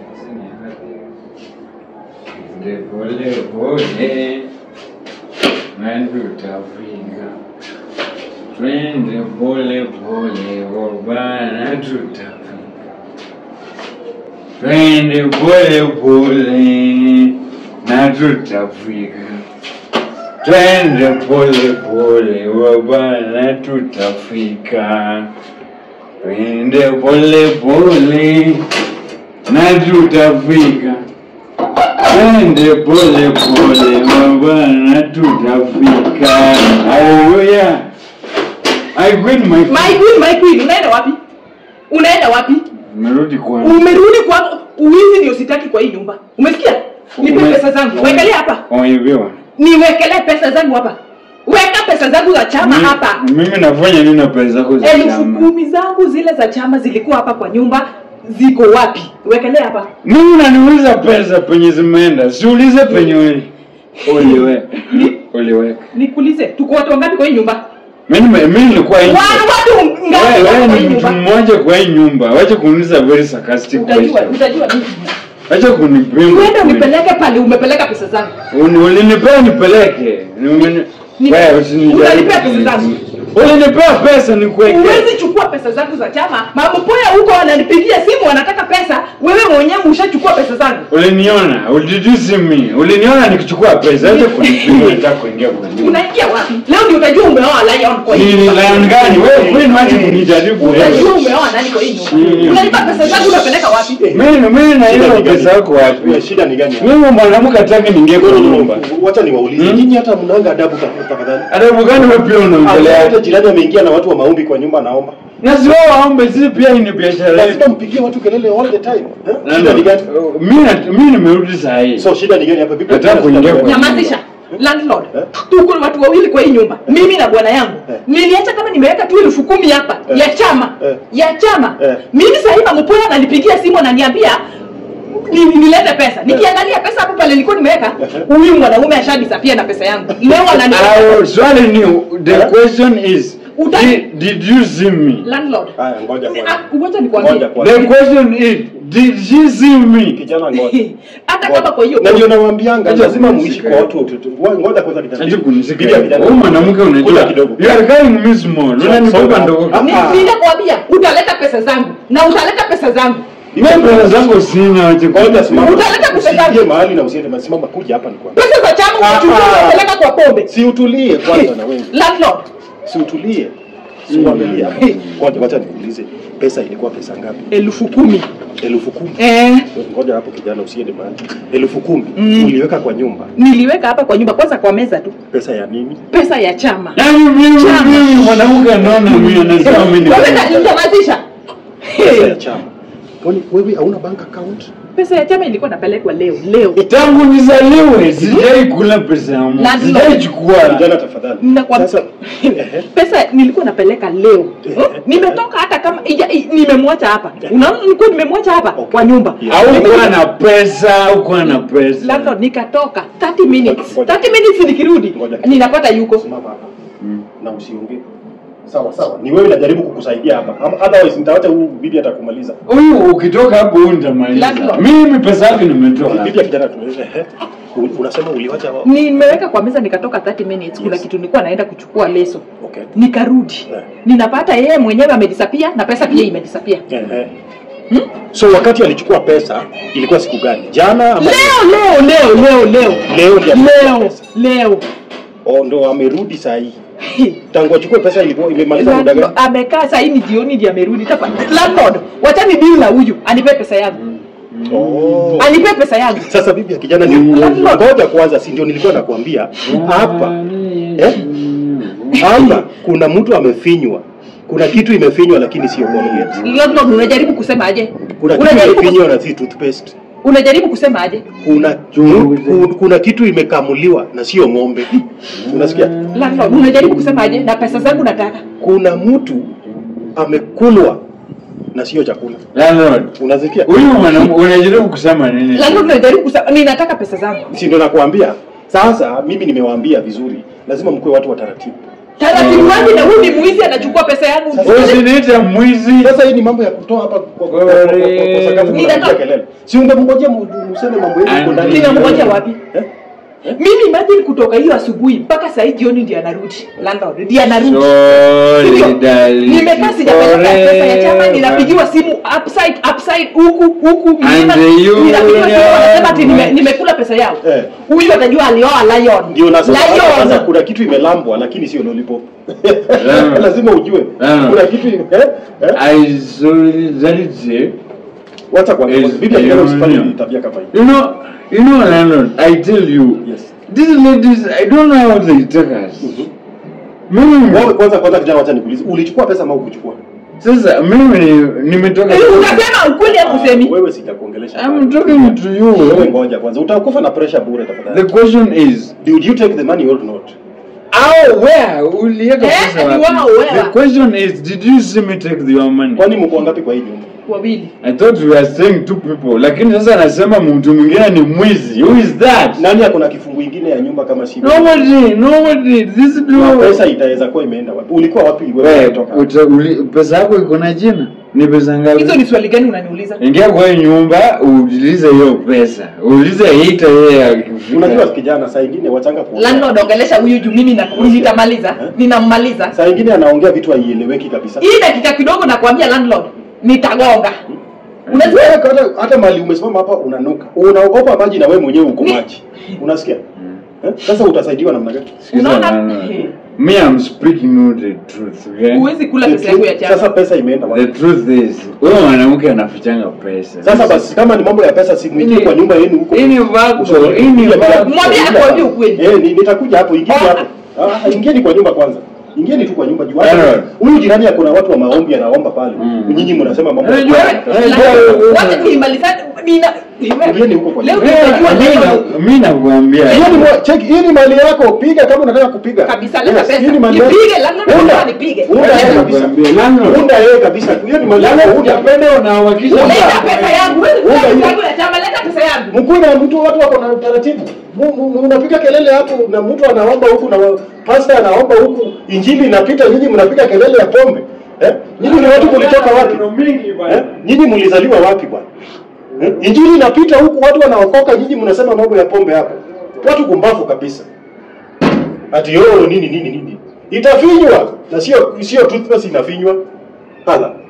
Pole pole pole, mwendo utafika. Twende pole pole, wabana tutafika. Twende pole pole, na tutafika. Twende pole pole, wabana tutafika. Twende pole pole, na tutafika. Twende pole pole, wabana tutafika. Haleluya. I win my My queen, my queen, unaenda wapi? Unaenda wapi? Merudi kwa Umerudi kwa uwizi ndio sitaki kwa hii nyumba. Umesikia? Nipe Ume- pesa zangu. Wekelea hapa. Umeibiwa. Niwekelee pesa zangu hapa. Weka pesa zangu za chama Mi- hapa. Mimi nafanya nini na pesa zako za Elfu chama? kumi zangu zile za chama zilikuwa hapa kwa nyumba, ziko wapi? Wekelea hapa. Mimi unaniuliza pesa penye zimeenda, siulize penye uli- uliweka. Uliweka. Nikuulize, tuko watu wangapi kwa hii nyumba? Mimi mimi nilikuwa nje. Watu watu ngapi Wewe wako wewe kwa ni hii mtu nyumba? mmoja kwa hii nyumba. Wacha kuniuliza very sarcastic Utajua, question. utajua mimi. Wacha kunipima. Uende unipeleke pale umepeleka pesa zangu. Uni- Ulinipea nipeleke. Ni umeni- Ni- Wewe usinijaribu. Utanipea pesa zangu. Ulinipea pesa nikuweke. Huwezi chukua pesa zangu za chama. Mamopoya huko wananipigia simu wanataka pesa, wewe mwenyewe ushachukua pesa zangu. Uliniona, did you see me? Uliniona nikichukua pesa, acha kunipima nataka kuingia kwa nyumba. Unaingia wapi? Leo ndio utajua umeoa lion kwa hii Ni nyumba. lion gani? Wewe wewe niache kunijaribu Utajua wewe. umeoa nani kwa hii nyumba. Mm. Unalipa pesa zangu unapeleka wapi? Mimi mimi na Shida hiyo ni gani? pesa yako wapi? Wewe, shida ni gani? Mimi mwanamke hataki niingie kwa nyumba. Wacha niwaulize. Hmm? Nyinyi hata mnanga adabu ta- tafadhali. Adabu gani wewe pia Hata unaongelea? jirani ameingia na watu wa maombi kwa nyumba anaomba. Na si wao waombe sisi pia hii ni biashara yetu. Lazima mpigie watu kelele all the time. eh? Na Shida ni gani? Mimi na- mimi nimerudi saa hii. So shida ni gani hapa? Vipi? Nataka kuingia kwa- Nyamazisha. Landlord. Eh? Tuko watu wawili kwa hii nyumba. Mimi na bwana yangu. Eh. Niliacha kama nimeweka tu elfu kumi hapa Eh. ya chama. Eh. Ya chama. Eh. Mimi sasa hivi Mamopoya ananipigia simu ananiambia ni- ni- nilete pesa. Nikiangalia pesa hapo pale nilikuwa nimeweka, huyu mwanaume ashadisapia na pesa yangu. Leo anani Ah, Swali ni the Eh? question is Uta- did, did you see me? landlord. Haya, ngoja kwanza. Ah, Ngoja nikwambie. Ngoja kwanza. The question is did she see me? Kijana ngoja. Hata kama kwa hiyo na ndio nawaambianga Acha lazima kunishika muishi kwa hiyo. watu watu- wa- ngoja kwanza kijana Aje kunishika. Bibi ya kijana. Huyu mwanamke Kuja unajua. kidogo You are carrying me small. Unanibeba Songa. ndogo. Ah, Ni- ah. ninakwambia utaleta pesa zangu na utaleta pesa zangu. Mimi pesa zangu sina aje. ngoja simama Utaleta pesa zangu. usiingie mahali na usiende mahali. simama kuja hapa ni kwa Pesa za chama Ah, unachukua ah. unapeleka kwa pombe. si utulie kwanza na wewe Landlord. si utulie si uangalie hapa ngoja wacha nikuulize pesa ilikuwa pesa ngapi elfu kumi. elfu kumi Eh, ngoja hapo kijana usiende mahali elfu kumi Mm. uliweka kwa nyumba niliweka hapa kwa nyumba kwanza kwa meza tu. pesa ya nini Pesa ya chama. Yaani mimi Chama. mimi mwanamke anaona mimi anasema mimi ni. Wewe na- nyamazisha. pesa ya chama kwani wewe hauna bank account Pesa ya chama ilikuwa napelekwa leo leo. Tangu nizaliwe sijai kula pesa ya mtu. Landlord. Sijai chukua. kijana tafadhali Ninakwambia- sasa ehe. pesa nilikuwa napeleka leo Eh, Hmm? nimetoka hata kama ija- i- nimemwacha hapa unaona nilikuwa nimemwacha hapa Okay. kwa nyumba Yeah. Au kuwa na pesa, au kuwa na pesa. landlord nikatoka 30 minutes Ngoja. 30 minutes nikirudi Ngoja. ninapata yuko simama hapa na usiongee sawa sawa ni wewe najaribu kukusaidia hapa Ama- otherwise nitaacha huyu bibi atakumaliza Huyu ukitoka hapo huyu nitamaliza. Landlord. Mimi pesa yake nimetoa. bibi ya kijana tueleze ehe. U- unasema uliwacha wa- nimeweka kwa meza nikatoka 30 minutes kuna kitu nilikuwa naenda kuchukua leso okay nikarudi Eh. ninapata yeye mwenyewe amedisapia na pesa pia imedisapia Ehe. Hmm? so wakati alichukua pesa ilikuwa siku gani jana ama leo leo leo leo leo leo ndio amechukua leo pesa leo oh ndo amerudi saa hii tangu achukue pesa ilikuwa imemaliza muda Landlord, gani amekaa saa hii ni jioni ndio amerudi Tapa- landlord wachani deal na huyu anipe pesa yangu oh anipe pesa yangu sasa bibi ya kijana ndio Landlord. ngoja kwanza si ndio nilikuwa nakwambia hapa eh hapa kuna mtu amefinywa kuna kitu imefinywa lakini sio Colgate landlord unajaribu kusema aje kuna kitu unajaribu, kus- imefinywa na si toothpaste unajaribu kusema aje kuna ku- kuna kitu imekamuliwa na sio ng'ombe unasikia landlord unajaribu kusema aje na pesa zangu nataka kuna mtu amekulwa na sio chakula Landlord. unasikia Huyu mwanamke unajaribu kusema nini? landlord unajaribu kusema ninataka pesa zangu si ndo nakwambia sasa mimi nimewaambia vizuri lazima mkuwe watu wa taratibu taratibu wake na huyu ni mwizi anachukua pesa yangu Usiniite mwizi. Sasa hii ni mambo ya kutoa hapa kwa kwa- kwa- kwa- kwa- kwa sakafu Ninatoa- mnapiga kelele. Si ungemngojea mu- museme mambo yenu huko ndani. ninamngoja wapi Eh? mimi imagine kutoka hiyo asubuhi mpaka saa hii jioni ndiye anarudi landlord ndiye anarudi Sorry, Sivyo? darling. nimekaa sijapeleka pesa ya chama Forever. ninapigiwa simu upside upside huku huku mlima And you ninapigiwa simu wanasema ati nime- know. nimekula pesa yao Eh. huyu atajua alioa lion Ndio nasema hata kwanza lion kuna kitu imelambwa lakini sio lollipop. Lama. Lazima ujue. Lama. Kuna kitu ime- eh? Eh? I solidarity. Wacha kwa Is bibi alisema usifanye union. tabia kama hii. You know, you know, landlord, I tell you, Yes. these ladies, I don't know how they take us. Mimi, Wewe kwanza kwanza kijana wacha nikuulize. Ulichukua pesa ama ukuchukua? sasa mimi ni- nimetoka. Eh, unasema ukweli au usemi Wewe sijakuongelesha. I'm talking to Wewe you. ngoja kwanza. Utakufa na pressure bure The tafadhali. question is, Did you take the money or not? how, where, uliweka Eh, pesa ni wapi? wao, where? The question is, did you see me take your money? Kwani mko ngapi kwa hii nyumba? wawili I thought we were saying two people, lakini sasa anasema mtu mwingine ni mwizi. Who is that? Nani ako na kifungu ingine ya nyumba kama si? Nobody, nobody. This Na do. pesa itaweza kuwa imeenda wapi? Ulikuwa wapi wewe Wewe, kutoka? uta- uli- pesa yako iko na jina? Ni pesa ngapi? hizo ni swali gani unaniuliza Ingia kwa hii nyumba uulize hiyo pesa, uulize ita yeye akifika. Unajua kijana saa ingine wachanga kuongea. landlord ongelesha huyu juu mimi na- nitamaliza Eh? ninammaliza Saa ingine anaongea vitu haieleweki kabisa. hii dakika kidogo nakwambia landlord nitagonga unajua Wewe hata, hata mali umesimama hapa unanuka. Unaogopa maji na wewe mwenyewe uko Ni- maji. Unasikia? Eh? Sasa utasaidiwa namna gani? Sikiza Unaona? bana. Me I'm speaking you the truth, okay? huwezi kula pesa yangu ya Sasa chama pesa imeenda The wapi? truth is, wewe mwanamke anafichanga pesa. Sasa basi kama ni mambo ya pesa simwingie Ini- kwa nyumba yenu huko. ini vako, Ushauri- ini Kuja vako. hapa. Mwambie akuambie ukweli. Eh, ni- nitakuja hapo, ingieni Oh. hapo. Ah, ingieni kwa nyumba kwanza. Ingieni tu kwa nyumba juu. Alright. hata- Huyu jirani kuna watu wa maombi anaomba pale. Mm. Nyinyi mnasema mambo. ya- Unajua- Landlord, wacha tuimalizane nina Ingieni huko kwa leo nyumba. nitajua Mimi leo na- mimi nakuambia. Hiyo ni mwa- check, hii ni mali yako, piga kama unataka kupiga. kabisa leta Yes, pesa hii ni mali yako. nipige landlord Unda. nataka nipige Unda yeye Leta- kabisa. Nakwambia, landlord. Unda yeye kabisa. Hiyo ni mali yako. Landlord, Unda. unapenda unahakikisha leta pesa yangu Huwezi kula Unda pesa hiyo. yangu ya chama leta pesa yangu Mkuu na mtu watu wako na utaratibu. Mu- mu- Unapiga kelele hapo na mtu anaomba huku na wa- pastor anaomba huku, injili inapita, nyinyi mnapiga kelele ya pombe. Eh? Nyinyi ni watu mlitoka wapi? Eh? Nyinyi mlizaliwa wapi bwana? Eh? Injili inapita huku watu wanaokoka, nyinyi mnasema mambo ya pombe hapo. Watu kumbavu kabisa. Ati yo nini nini nini. Itafinywa na sio sio toothpaste inafinywa. Hala.